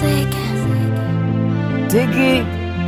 music. Diggy,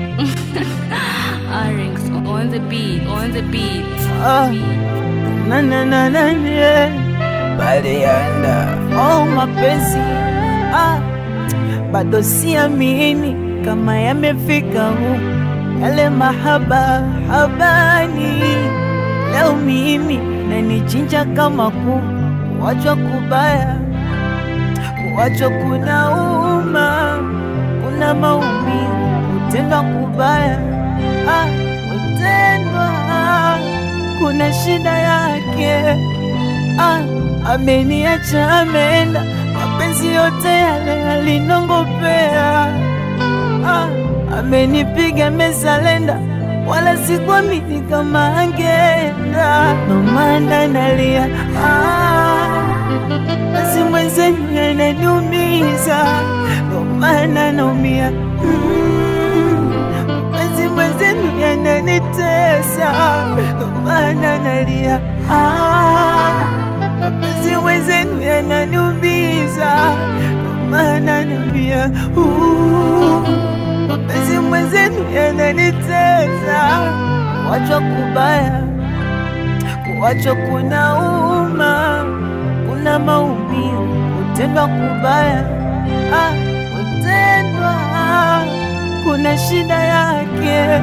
Arix on the beat, on the beat. ah, na na na na yeah. Balianda, oh mapenzi, ah, bado siamini kama yamefika huku yale mahaba habani. Leo mimi nanichinja kama kuku, kuachwa kubaya, kuachwa kunauma, kuna maumivu, kutendwa kubaya, ah, kutendwa kuna shida yake. Ah, ameniacha ameenda, mapenzi yote yale yalinongopea. Ah, amenipiga mezalenda, wala sikuamini kama angeenda, ndo maana nalia. Ah, basi mwenzenu yananiumiza, ndo maana naumia. Mm, basi mwenzenu yananitesa, ndo maana nalia. Ah, mapenzi mwenzenu yananiumiza, ndo maana nalia. Uh, mapenzi mwenzenu yananitesa, kuachwa kubaya, kuachwa kunauma, kuna maumivu, kutendwa kubaya, ah, kutendwa kuna shida yake.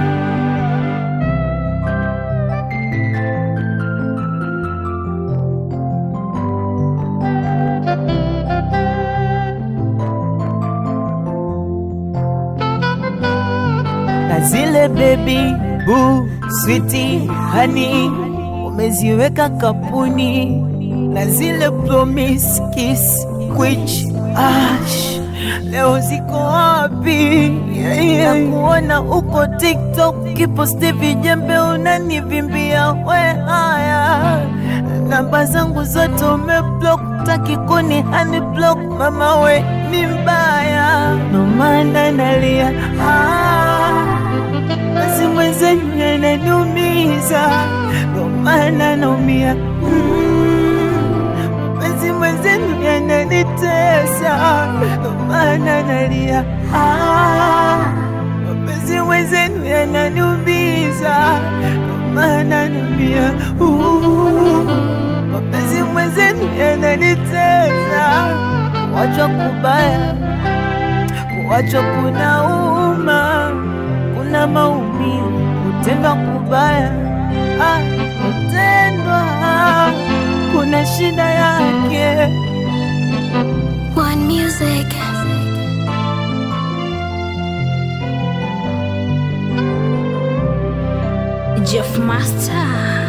na zile baby boo switi hani umeziweka kapuni na zile promise kiss which ash leo ziko wapi? Yeah, yeah. Na kuona uko TikTok kiposti vijembe unanivimbia we haya namba zangu zote umeblock, taki kuni hani block, mama we ni mbaya, ndo maana nalia ah, basi mwenzenu yananiumiza, ndo maana naumia mm, basi mwenzenu yananitesa, ndo maana nalia ah, mapenzi mwenzenu yananiumiza, ndo maana naumia uh, mapenzi mwenzenu yananitesa, kuachwa kubaya, kuachwa kunauma, kuna maumivu, kutendwa kubaya, ah, kutendwa kuna shida yake. One music. Jeff Master.